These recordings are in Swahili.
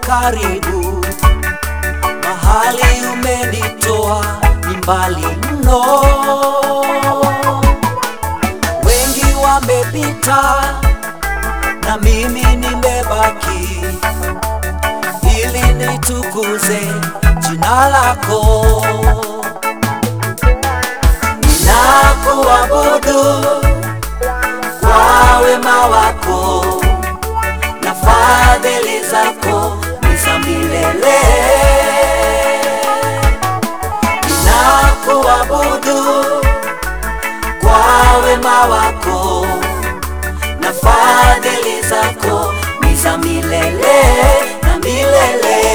karibu, mahali umenitoa ni mbali mno. Wengi wamepita na mimi nimebaki, ili nitukuze jina lako. Ninakuabudu kwa wema wako na fadhili zako ni za milele. Ninakuabudu kwa wema wako na fadhili zako ni za milele na milele.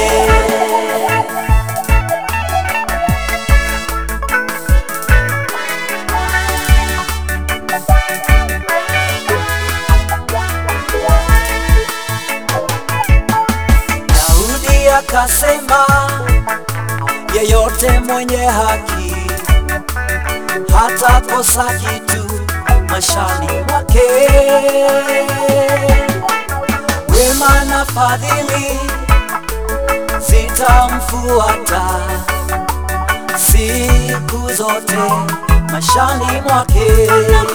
Daudi akasema, yeyote mwenye haki hata kosa kitu maishani mwake. Wema na fadhili zitamfuata siku zote maishani mwake.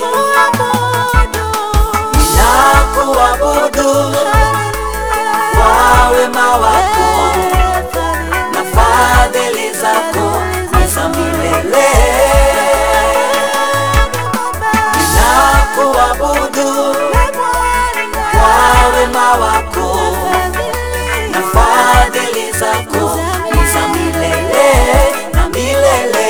Ninakuabudu kwa wema wako na fadhili zako ni za milele. Ninakuabudu kwa wema wako na fadhili zako ni za milele na milele.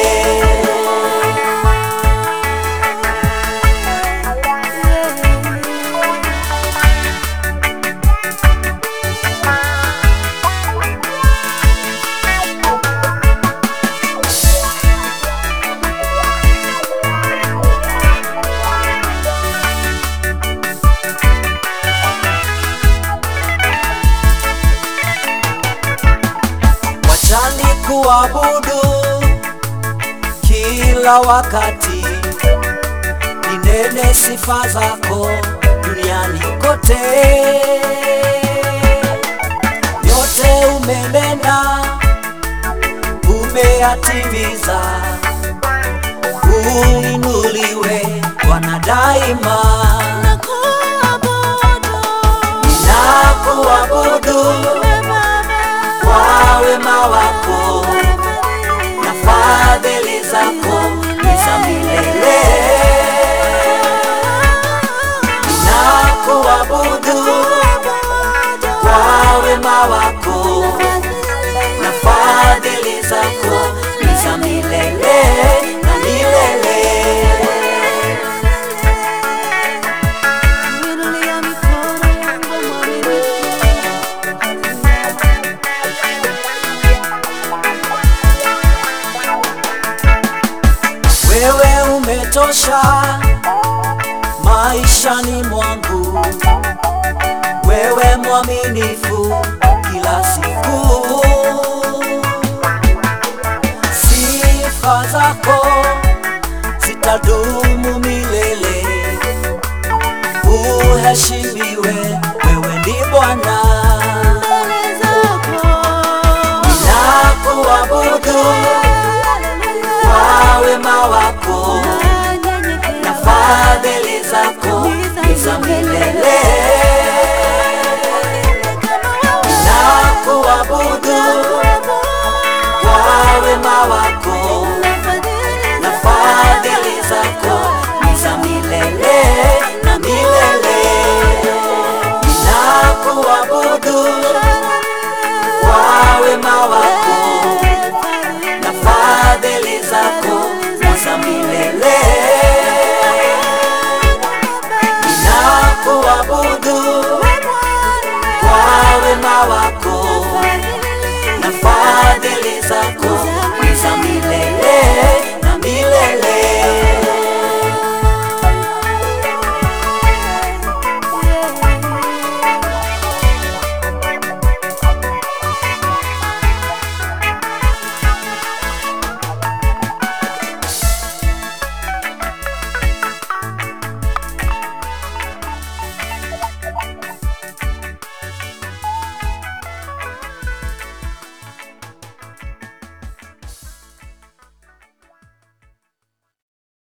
Wachani kuabudu kila wakati, ninene sifa zako duniani kote. Yote umenena, umeyatimiza, uinuliwe Bwana daima. Ninakuabudu kwa wema wako na fadhili zako ni za milele. Ninakuabudu kwa wema wako na fadhili zako ni za milele na milele. Wewe umetosha maishani mwangu, wewe mwaminifu kila siku. Sifa zako zitadumu milele, uheshimiwe, wewe ni Bwana. Nakuabudu kwa wema wako na fadhili zako ni za milele. Nakuabudu kwa wema wako na fadhili zako ni za milele na milele. Nakuabudu kwa wema wako na fadhili zako ni za milele. Ninakuabudu kwa wema wako na fadhili zako ni za milele.